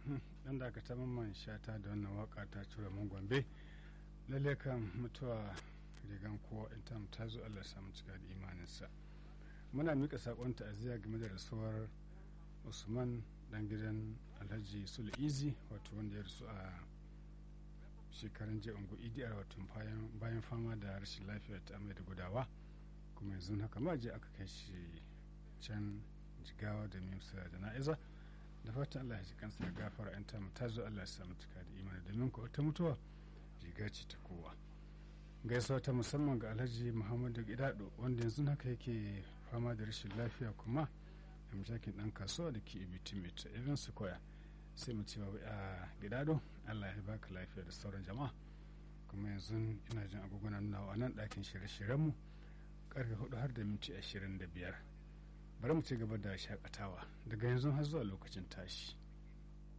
dan da aka taɓa man shata da wannan waka ta cire mun gombe lalle kan mutuwa rigan kowa in ta ta zo Allah samu cika da imaninsa muna mika sakon ta'aziyya game da rasuwar usman dan gidan alhaji sulu izi wato wanda ya rasu a shekarun jiya ungu idiyar wato bayan fama da rashin lafiya ta amai da gudawa kuma yanzu haka ma je aka kai shi can jigawa da mimsa da na'iza da fatan allah ya ji kansa da gafara yan tamu ta zo allah ya samu cika da imani domin ko ta mutuwa riga ce ta kowa gaisuwa ta musamman ga alhaji muhammadu gidado wanda yanzu haka yake fama da rashin lafiya kuma a mashakin dan kasuwa da ke ibiti mai ta irin su koya sai mu cewa a gidado allah ya baka lafiya da sauran jama'a kuma yanzu ina jin agogona nuna a nan ɗakin shirye-shiryenmu karfe hudu har da minti ashirin da biyar bari mu ci gaba da shakatawa daga yanzu har zuwa lokacin tashi